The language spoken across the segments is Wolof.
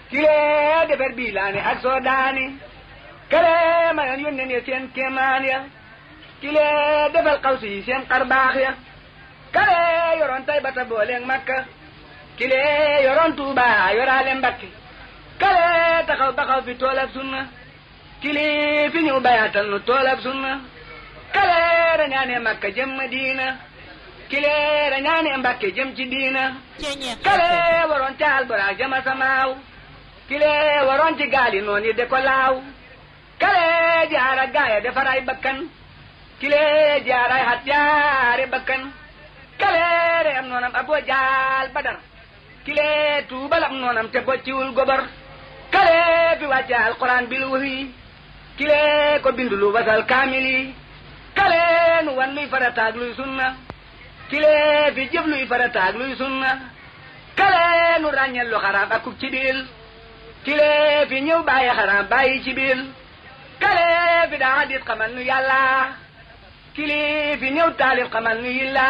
kilee defar bii laa ne ak soo daani kale mayoon yónneen ya seen kéemaan ya kilee defal xawsi yi seen xar baax ya kale yoroon tay bata booleeg makka kilee yoroon tuuba yoraale mbakki kale taxaw taxaw fi toolab sunna kili fi ñëw bayaatal nu toolab sunna kale rañaane makka jëm madina kile rañaane mbakke jëm ci diina kale waroon ca alburaak jama samaaw kile waroon ci gaali noon yi de ko laaw kale jaara gaaya defaray bakkan kile jaaray hat jaare bakkan kale re am noonam abo jaal badar kile tuubal am noonam te bocciwul gobar kale fi wàcce alquran bil wahyi kile ko bindulu wasal kaamili kale nu wan luy farataag luy sunna kile fi jëf luy farataag luy sunna kale nu ràññel lu xaraam akub ci biil kile fi ñëw bàyyi xaraam bàyyi ci biil kale fi daa hadis xamal nu yàlla kili fi ñëw taalif xamal nu yilla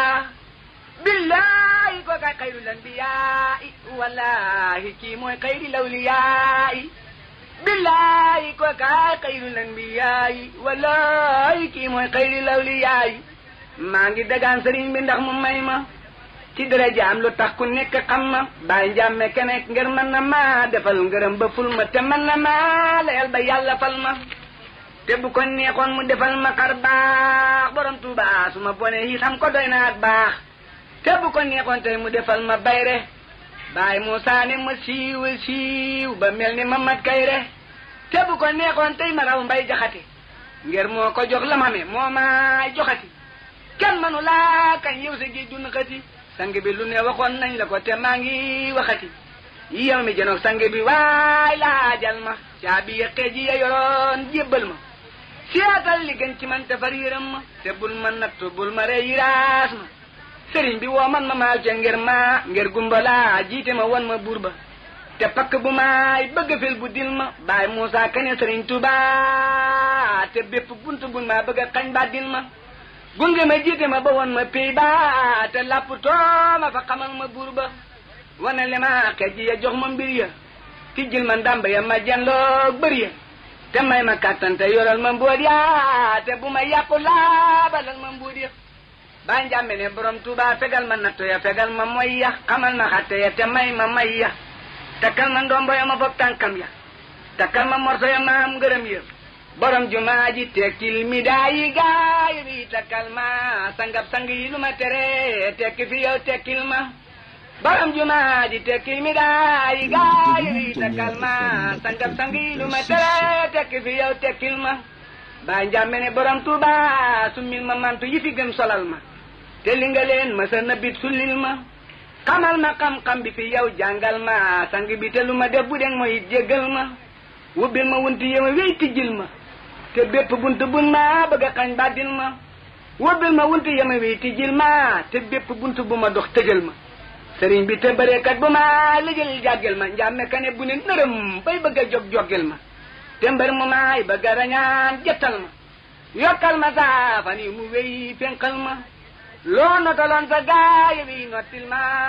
billahi ko kay xayrul anbiyaai wallahi kii mooy xayri lawliyaai billahi ko kay xayrul anbiyaai wallahi kii mooy xayri lawliyaai maa ngi dagaan sëriñ bi ndax mu may ma ci darajaam lu tax ku nekk xam ma bàyyi njàmme kenek ngir mën na ma defal ngërëm ba ful ma te mën na ma layal ba yàlla fal ma te bu ko neexoon mu defal ma xar baax borom tuuba su ma bone yi xam ko doy na ak baax te bu ko neexoon tey mu defal ma bayre baay Muusaa ne ma siiw siiw ba mel ni ma mat kayre te bu ko neexoon tey ma raw mbay jaxati ngir moo ko jox la ma me moo ma joxati kenn manu laa kañ yow sa géej dun xati sang bi lu ne waxoon nañ la ko te maa ngi waxati yow mi jënoog sang bi waay laajal ma caabi yëqee ji ya yoroon jébbal ma siyaatal li gën ci man te far yërëm ma te bul ma nattu bul ma rey yiraas ma sëriñ bi woo man ma maal ca ngir ma ngir gumbalaa jiite ma won ma buur ba te pakk bu maay bëgg fil bu dil ma baay Muusaa kane sëriñ Tuubaa te bépp bunt bu ma bëgg a xañ ba dil ma gunge ma jiite ma ba won ma pey ba te lapp too ma fa xamal ma buur ba wane le ma xej ya jox ma mbir ya ki jël ma ndàmb ya ma janloog bër ya te may ma kàttan te yoral ma mbóot ya te bu ma yàqu laabalal ma mbóot ya baa njàmbe ne borom tuuba fegal ma natto ya fegal ma moy ya xamal ma xatte ya te may ma may ya takkal ma ndombo ya ma fopp tànkam ya takkal ma morso ya ma am ngërëm ya borom jumaa ji tekkil mi daayi gaay bi takkal ma sangab sang yi lu ma tere tekki fi yow tekkil ma borom jumaa ji tekkil mi daayi gaay bi takkal ma sangab sang yi lu ma tere tekki fi yow tekkil ma baa njàmbe ne borom tuuba summil ma mantu yi fi gën solal ma te li nga leen ma sa nabit sullil ma xamal ma xam-xam bi fi yow jàngal ma sang bi te lu ma def bu deng mooy jéggal ma wubbil ma wunti yow wéy tijjil ma te bépp bunt bun ma bëgg a xañ bàddil ma wubbil ma wunti yow wéy tijjil ma te bépp bunt bu ma dox tëjal ma sëriñ bi te bëreekat bu ma lijël jàggel ma njàmme kane bu ne nërëm bay bëgg a jog joggel ma te mbër mu maay bëgg a rañaan jettal ma yokkal ma saafan yi mu wéy fénqal ma loo notaloon sa gaay yi nottil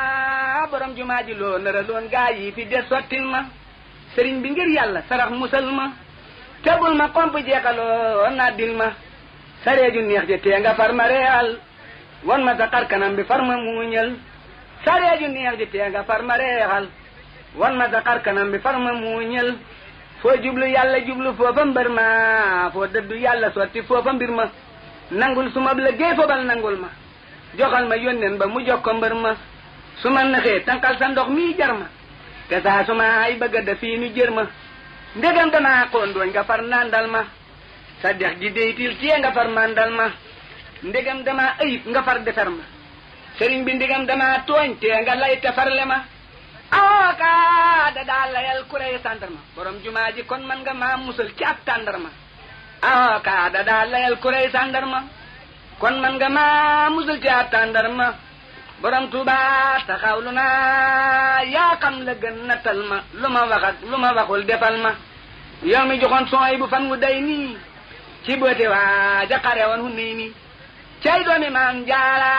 ma borom jumaa ji loo nëraloon gaay yi fi des sottil ma sëriñ bi ngir yàlla sarax musal ma tebul ma komp jeexaloo naa dil ma sareeju neex ji tee nga far ma reexal won ma sa xar kanam bi far ma muuñal sareeju neex ji tee nga far ma reexal won ma sa xar kanam bi far ma muuñal foo jublu yàlla jublu foofa mbër ma foo dëddu yàlla sotti foofa mbir ma nangul su ma liggéey foobal nangul ma joxal ma yónneen ba mu jox ko mbër ma su ma naxee tànqal sa ndox mii jar ma te saa su ma ay bëgg a def fii nu jër ma ndegam damaa xóondooñ nga far nandal ma sa dex gi deytil cee nga far mandal ma ndegam damaa ayib nga far defer ma sëriñ bi ndegam damaa tooñ tee nga lay te farle ma awooka da daa layal kurey sandarma borom jumaa ji kon man nga maa musal ci ab tàndarma awooka da daa layal kurey sandarma kon man nga maa musal ci ab tàndarma borom tuuba taxawlu naa yaa xam la gën nattal ma lu ma waxat lu ma waxul defal ma yow mi joxoon sooy bu fan wu day nii ci boote waa jaqare woon hu nii nii cey doomi maam jaara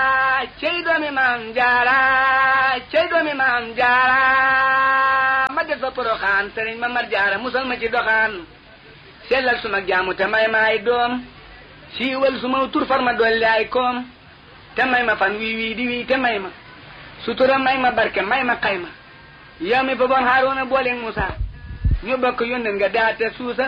cey doomi maam jaara cey doomi maam jaara ma def des fa poroxaan sëriñ ma mar jaara musal ma ci doxaan sellal suma jaamu te may ma ay doom siiwal suma tur far ma dolli ay koom te may ma fan wii wii di wii te may ma sutura may ma barke may ma xay ma yow mi fa boon Haaruna booleeg Musa ñu bokk yónneen nga daate suusa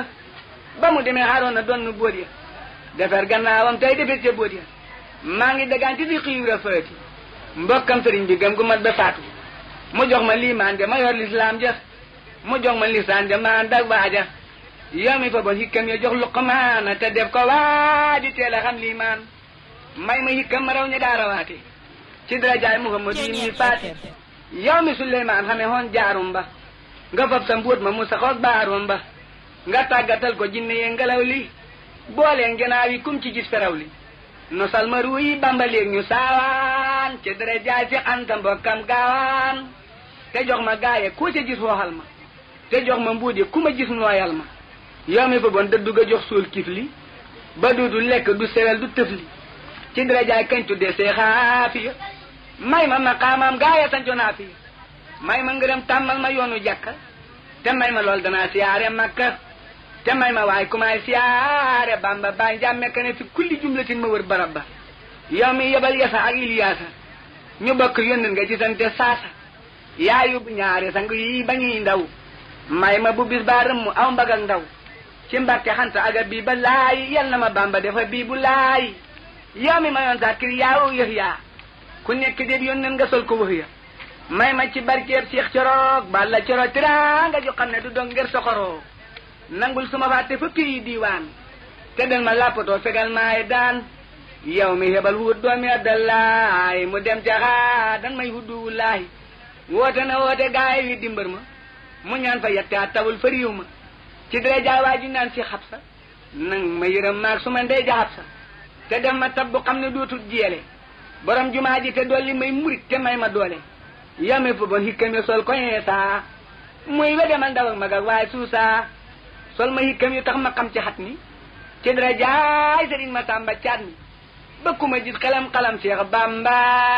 ba mu demee Haaruna doon nu boot ya defar gannaawam tey defet ca boot ya maa ngi dagaan ci fi xiiwra faati mbokkam sëriñ bi gëm gu mat ba faatu mu jox ma liimaan ja ma yor lislaam ja mu jox ma lisaan ja maan dag waaja yow mi fa bon hikkam ya jox luqmaana te def ko waaji teel a xam liimaan may ma hikkam ma raw ña daarawaate ci darajaay muhammad yi mi faati yow mi suleymaan xame hoon jaarum ba nga fab sa mbóot ma mu saxoog baarum ba nga tàggatal ko jinne yee ngelaw li boolee ngenaaw yi kum ci gis feraw li nosal ma ruu yi bambaleeg ñu saawaan ci darajaay fi anta mbokkam gaawaan te jox ma gaaye ku ca gis wooxal ma te jox ma mbuudi ku ma gis nooyal ma yow mi fa bon dëddu ga jox suul kif li ba du du lekk du sewel du tëf li ci darajaay kañ tuddee see xaafiya may ma maqaamam gaaya sanco naa fi may ma ngërëm tàmmal ma yoonu jàkka te may ma lool danaa siyaare makka te may ma waay ku may siyaare bamba baay njàmme ka ne fi kulli jumlatin ma wër barab ba yow mi yebal yasa ak iliyaasa ñu bokk yónneen nga ci sante saasa yaayu ñaari sang yi ba ñuy ndaw may ma bu bis baa rëmm aw mbag ak ndaw ci mbàkke xanta aga bii ba laay yal na ma bamba defa bii bu laay yow mi ma yoon sa kir yaawu yëx yaa ku nekk déeb yónneen nga sol ko wax ya may ma ci barkeeb Cheikh Coroog balla coro tiraanga ju xam ne du dong ngir soxoroo nangul suma fàtte fa pii diiwaan te den ma lappatoo fegal maay daan yow mi hebal wut doomi addallaay mu dem jaxaa dan may huddu wullaay woote na woote gaay wi dimbar ma mu ñaan fa yette a tawul fa riiw ma ci dara jaawaa ju naan si xabsa nang ma yërëm maag su ma ndey ja xabsa te dem ma tab bu xam ne dootul jeele borom jumaa ji te dolli may murit te may ma doole yame fa bon hikkam yi sol ko saa muy wede man ndaw ak mag ak waaye suusa sol ma hikkam yu tax ma xam ci xat ni ci dara jaay sëriñ ma tàmba caat mi bëkku ma gis xalam-xalam Seex Bamba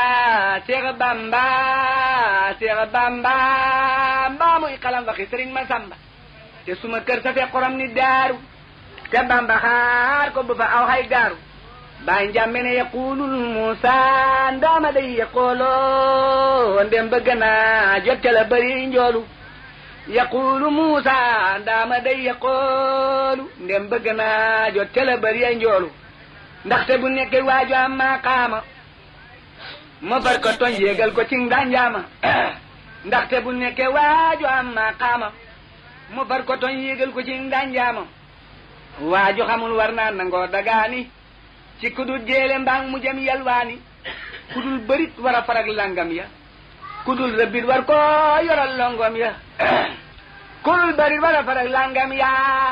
Seex Bamba Seex Bamba mbaa muy xalam waxi sëriñ ma sàmba te suma kër sa fee xorom ni daaru te Bamba xaar ko bu fa aw xay gaaru baay njàmme ne yaqulul Muusa ndaama day yaqooloo ndem bëgg naa jotte la bëri njoolu yaqulu Muusa ndaama day yaqoolu ndem bëgg naa jotte la bëri ay njoolu ndaxte bu nekkee waaju am maqaama ma far ko toñ yéegal ko ci nganjaama ndaxte bu nekkee waaju am maqaama ma far ko toñ yéegal ko ci nganjaama waaju xamul war naa nangoo dagaani ci kudul jéele mbaang mu jëm yalwaani kudul bërit war a farag langam ya kudul rëbbit war ko yoral longom ya kudul bërit war a farag langam ya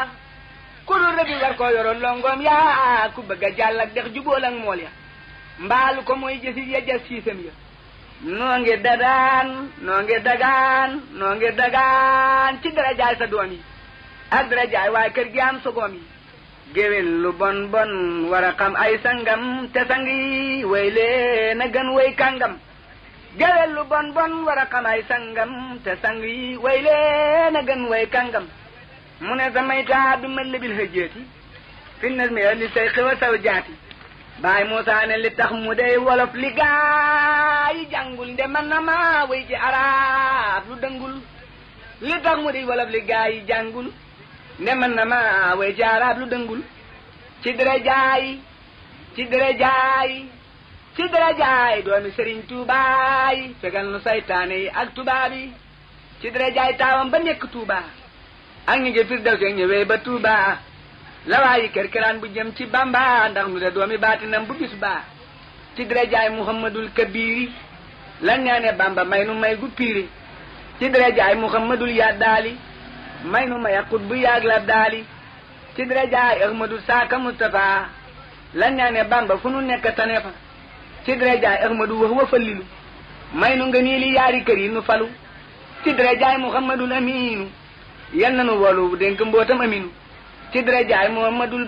kudul rëbbit war ko yoral longom ya ku bëgg a jàll ak dex jubóol ak mool ya mbaalu ko mooy jësit ya jas siisam ya noo ngi dadaan noo ngi dagaan noo ngi dagaan ci darajaay sa doom yi ak darajaay waaye kër gi am sogoom yi géwél lu bon bon war a xam ay sangam te sang yi way leen a gën way kàngam géwél lu bon bon war a xam ay sangam te sang yi way leen a gën way kàngam mu ne samay taa bi ma lebil hëjjeeti fi nas mi li say xiwa saw jaati baay Muusaa ne li tax mu dey wolof li gaa yi jàngul nde man na ma way ci arab lu dëngul li tax mu dey wolof li gaa yi jàngul nde man na ma way ci arab lu dëngul ci dara jaay ci dara jaay ci dara jaay doomi sëriñ tuubaay fegal nu saytaane yi ak tubaab yi ci dara jaay taawam ba nekk tuuba ak ñu ngi fir daw see ñëwee ba tuuba lawaayi kerkeraan bu jëm ci bamba ndax nu de doomi baatinam bu bis baa ci dara jaay muhammadul kabiri lan ñaane bamba may nu may gu piiri ci dara jaay muhammadul yaddaali may nu may akut bu yaag la daali ci dara jaay ahmadu saaka mustafa lan ñaane bamba fu nu nekk tane fa ci dara jaay ahmadu wax wa fallilu may nu nga nii li yaari kër yi nu falu ci dara jaay muhammadul aminu yal na nu wolu dénk mbootam aminu ci dara jaay muhammadul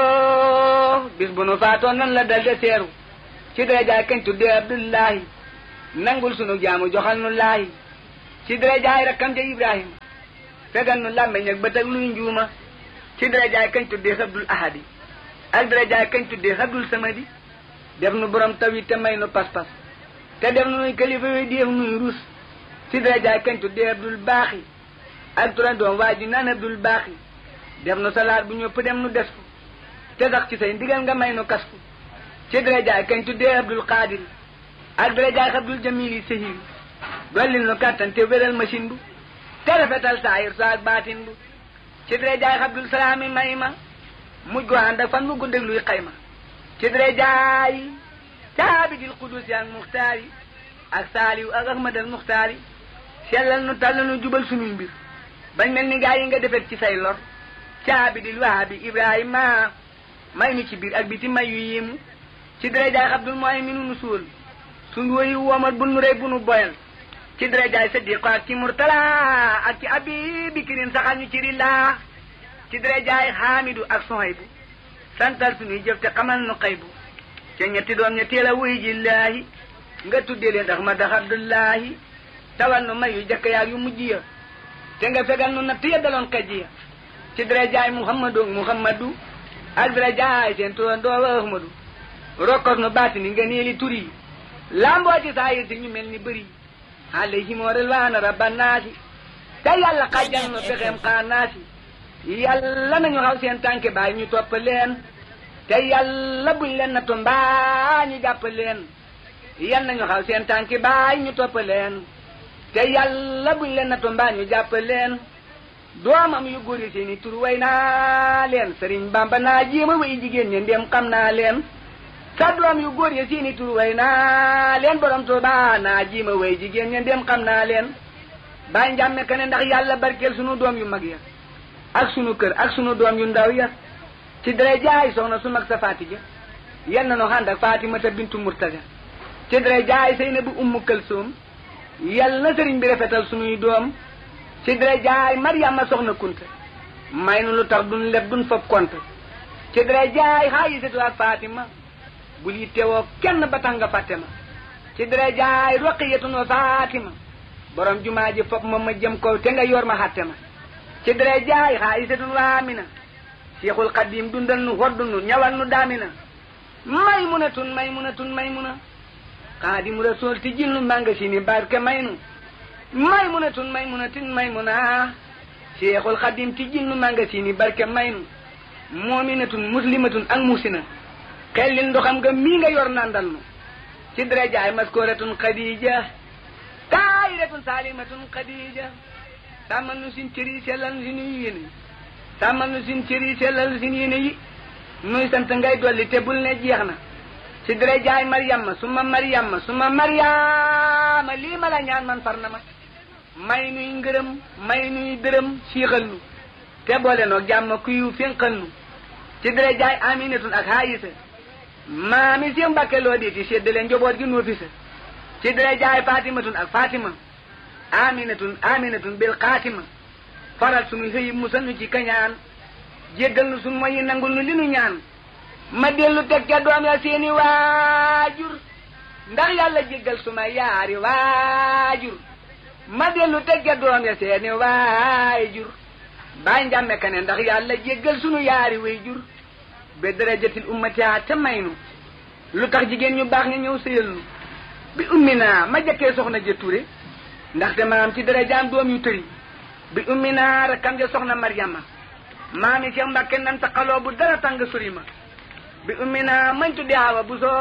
basiro bis bu nu faatoon nan la dal de seeru ci dara jaay kañ tuddee abdullahi nangul sunu jaamu joxal nu laahi ci dara jaay rakkam ja ibrahima fegal nu làmmeñ ak bët ak luy njuuma ci darajaay kañ tuddee xabdul ahadi ak darajaay kañ tuddee xabdul samadi def nu borom taw yi te may nu pas-pas te def nuy kilifa yi def nuy rus ci darajaay kañ tuddee abdul baaxi ak turandoom waa ji naan abdul baaxi def nu salaat bu ñëpp dem nu des ko te sax ci say ndigal nga may nu kas ko ci darajaay kañ tuddee abdul qadir ak darajaay abdul jamili sahil dollil nu kàttan te wéral machine bu te rafetal saayir sa ak baatin bu ci darajaay abdul salaami may ma mujj gu ànd ak fan mu guddeg luy xayma ci darajaay caabidil qudusi ak muxtaari ak saaliw ak ahmadal muxtaari sellal nu tàll nu jubal sunuy mbir bañ mel ni gaa yi nga defet ci say lor caabidil wahabi ibrahima may nu ci biir ak biti may yu yéemu ci darajaay abdul mooy mi nu nu suul suñ woyu womat bu nu rey bu nu boyal ci darajaay sadiqo ak ci murtala ak ci abi bikirin saxal ñu ci rillaa ci darajaay xaamidu ak sohaybu santal suñuy jëf te xamal nu xaybu ca ñetti doom ña teel a wuy jillaahi nga tuddee leen ndax ma dax abdullahi tawal nu may yu jëkk yaag yu mujj ya te nga fegal nu natt ya daloon xejj ya ci darajaay muhammadu muhammadu ak darajaay seen turandoo wa ahmadu rokkos nu baati ni nga neeli tur yi lamboo ci saa yi si ñu mel ni bëri alayhim ridwaana rabbanaasi te yàlla xajjal nu pexeem xaanaasi yàlla nañu xaw seen tànke baay ñu topp leen te yàlla buñ leen nattu mbaa ñu jàpp leen yal nañu xaw seen tànki baay ñu topp leen te yàlla buñ leen nattu mbaa ñu jàpp leen doomam yu góor yi seeni tur way naa leen sëriñ bamba naa jéema way jigéen ñi ndem xam naa leen sa doom yu góor yi seeni tur way naa leen borom Tuuba naa jéema way jigéen ñi ndem xam naa leen bàyyi njàmme ka ne ndax yàlla barkeel sunu doom yu mag ya ak sunu kër ak sunu doom yu ndaw ya ci dara jaay soxna su mag sa Fatija yal na nu ànd ak Fatimata bintu Murtaga ci dara jaay Seynabu ummu Kalsoom yal na sëriñ bi rafetal sunuy doom ci dara jaay Mariama soxna Kunta may nu lu tax duñ leb duñ fob kont ci dara jaay Xaayisatu ak Fatima bul yittewoo kenn ba tax nga fàtte ma ci dara jaay Roqiyatun wa Fatima borom jumaa ji fob ma ma jëm kaw te nga yor ma xàtte ma ci dara jaay Xaayisatun wa Amina Seexul Xadiim dundal nu hoddu nu ñawal nu daamina may munatun may munatun may muna Xaadimu Rasuul ti jil nu manga si ni barke may nu may munatun may munatin may muna Seexul Xadiim ti jil nu manga si ni barke may nu moominatun muslimatun ak musina xellil ndoxam nga mii nga yor nandal nu ci darajaay maskooratun Xadiija taayiratun saalimatun Xadiija sàmmal nu sin cëri sellal nu si nuy yéene sàmmal nu sin cëri sellal nu sin yéene yi nuy sant ngay dolli te bul ne jeex na ci dara jaay Mariama suma Mariama suma Mariama lii ma la ñaan man far na ma may nuy ngërëm may nuy dërëm siixal nu te boole noo jàmm kuyu fénqal nu ci dara jaay Aminatun ak Haayisa maami si Mbàkke loo di ti séddale njaboot gi noo fi sa ci dara jaay Fatimatun ak Fatima Aminatun Aminatun bil Xaatima faral sunu xëyi musal nu ci kañaan jéggal nu sunu moyi nangul nu li nu ñaan ma dellu teg ca doom ya seeni waajur ndax yàlla jéggal suma yaari waajur ma dellu teg ca doom ya seeni waajur baay njàmme ka ne ndax yàlla jéggal sunu yaari waajur be darajatil ummati te may nu lu tax jigéen ñu baax nga ñëw sëyal nu bi ummi naa ma jëkkee soxna ja Ture ndaxte maam ci darajaam doom yu tëri bi ummi naa rakkam ja soxna Mariama maami Cheikh Mbàkke nan taqaloo bu dara tàng sori ma bi ummi naa mañ tudde Awa Buso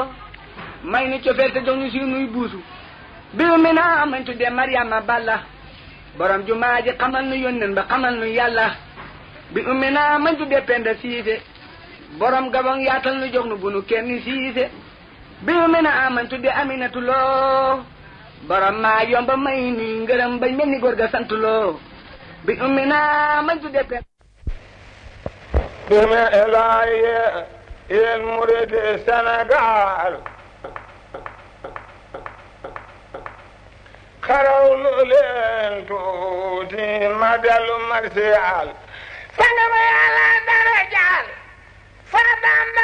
may nu cofeel te jox ñu si nuy buusu bi ummi naa mañ tudde Mariama Balla borom jumaa ji xamal nu yónneen ba xamal nu yàlla bi ummi naa mañ tudde Penda Siise borom gabon yaatal nu jox nu bu nu kenn siise bi ummi naa mañ tudde Aminatu Lo borom maa yomba may nuy ngërëm bañ mel ni góor ga sant loo bi ummi naa mañ tudde Penda deme elaaye yéen murid Sénégal xarawlu leen tuuti ma dellu marsiyaal sanga ma yàlla dara jaal fa Bamba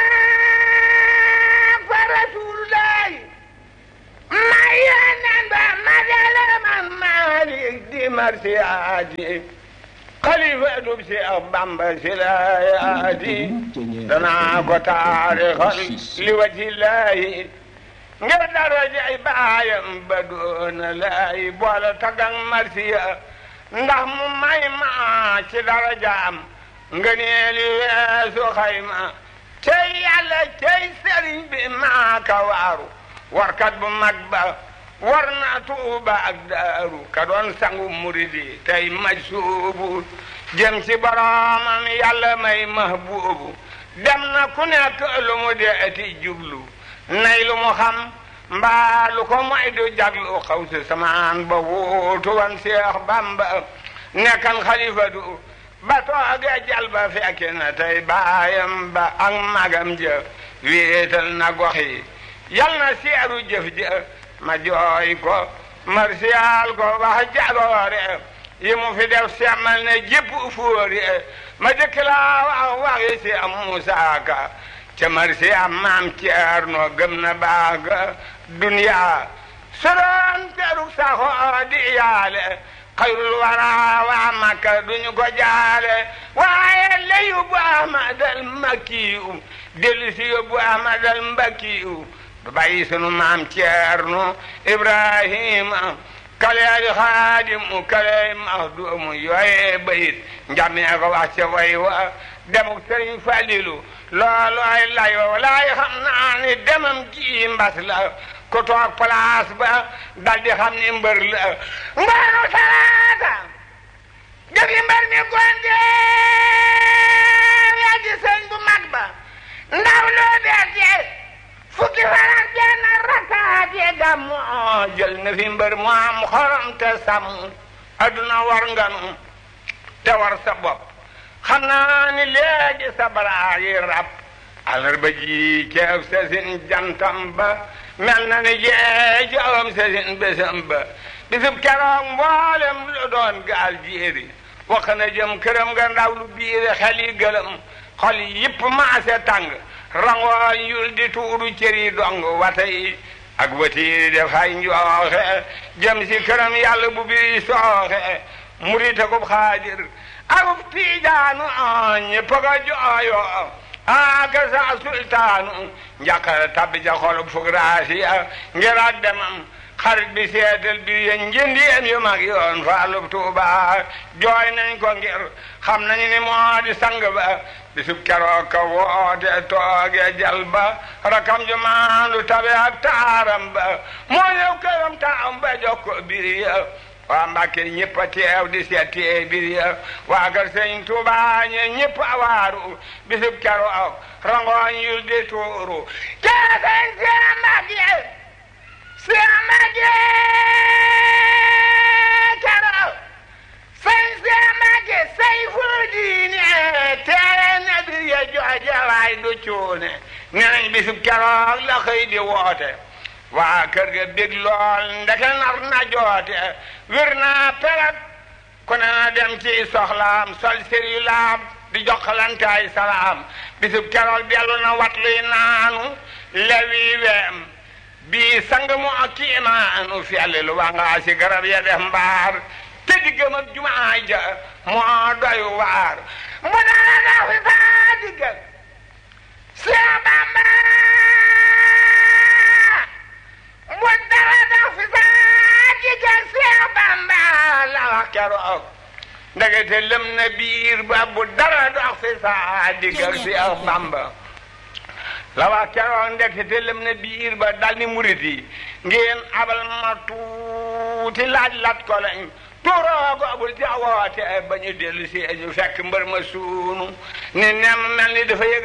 fa Rasuulullaay ma yéenen ba ma dellu man Maalik di marsiyaati xalifa dub si ak bamba si laayaati danaa ko taarixal li waji laayi ngir darajay baayam ba doona laay boole tagang marsiya ndax mu may ma ci darajaam ngëneeli weesu xayma cey yàlla cey sëriñ bi maaka waaru warkat bu mag ba war na tuuba ak daaru ka doon sangu muridi tey maj suubu jëm ci boroomam yàlla may mahbuubu dem na ku nekk lu mu deeti jublu nay lu mu xam mbaa lu ko moy du jaglu xaw si samaan ba wuutu wan seex bamba nekkan xalifa du ba tooge jal ba fekke na tey baayam ba ak magam ja wéetal na gox yi yal na seeru jëf ja ma jooy ko marsiyaal ko wax jagoore yi mu fi def semmal ne jépp fóori ma jëkk laa wax waxi si am Musaa Ka ca marsiyaam maam Ceerno gëm na baaga duniyaa soroon teruk saxoo di yaale xayrul wara waa Makka duñu ko jaale waaye la yóbbu Ahmadal Makkiyu dellu si yóbbu Ahmadal Mbakkiyu du bàyyi sunu maam Ceerno Ibrahima kaleeli xaadimu kaleeli maxduumu yooye bayit njamee ko wax ca way wa demuk Sëriñ Falilu loolu ay layo walaay xam naa ni demam ji mbas la ku toog place ba dal di xam ni mbër la mbaru salaata jëfi mbër mi gonte yaa di sëñ bu mag ba ndaw loo beete fukki fan ak benn rakkaat yi gàmmu jël na fi mbër mu am xorom te sàmm adduna war nganu te war sa bopp xam naa ni léegi sa baraa yi rab alarba ji ceeb sa sin jantam ba mel na ni jee jawam sa sin bésam ba bisub keroog mboolem lu doon gaal jéeri wax na jëm këram nga ndaw lu biire xel yi gëlëm xol yi yëpp maase tàng rangooñ yul di tuuru cëri dong wata yi ak watiiri dafay njooxe jëm si këram yàlla bu biri sooxe murite ko xaadir akub tiijaanu ñëpp ko jooyo aka sa sultaanu njàqare tabbi ca xolub fugraasiya ngir ak demam xarit bi seetal bi yéen njëndi yéen yu mag yoon faalub tuuba jooy nañ ko ngir xam nañu ni moo di sang ba bisub keroog ka woote tooge jal ba rakam ju maandu tabe ak taaram ba moo ñëw këram taam ba jox ko biri ya waa Mbàkke ñëpp a teew di seet tee biri ya waa kër Sëñ Tuuba ñe ñëpp a waaru bisub keroog rangooñ yul di tuuru kee sëñ Seex Mbàkke Seex Mbàkke keroog sëñ Seex Mbàkke say fu diine tere na bir ya jooje waay du cuune nenañ bisub keroog la xëy di woote waa kër ga bég lool ndeke nar na joote wir naa pelet ku ne na dem ci soxlaam sol sëri laam di jokkalantaay salaam bisub keroog dellu na wat luy naanu lewi weem bii sang mu ak kiimaanu fiyalli lu waa ngaa si garab ya def mbaar te diggam ak jumaa ja moo doy waar mu dara daw fi saa diggal Seex Bamba mu dara daw fi saa diggal Seex Bamba la wax keroog ndegete lëm na biir ba bu dara dox fi saa diggal Seex Bamba la wax keroog ndekete lëm na biir ba dal ni murit yi ngeen abal ma tuuti laaj lat ko lañ tuuroogo bul jawoote ba ñu dellu si ñu fekk mbër ma suunu ni nem mel ni dafa yëg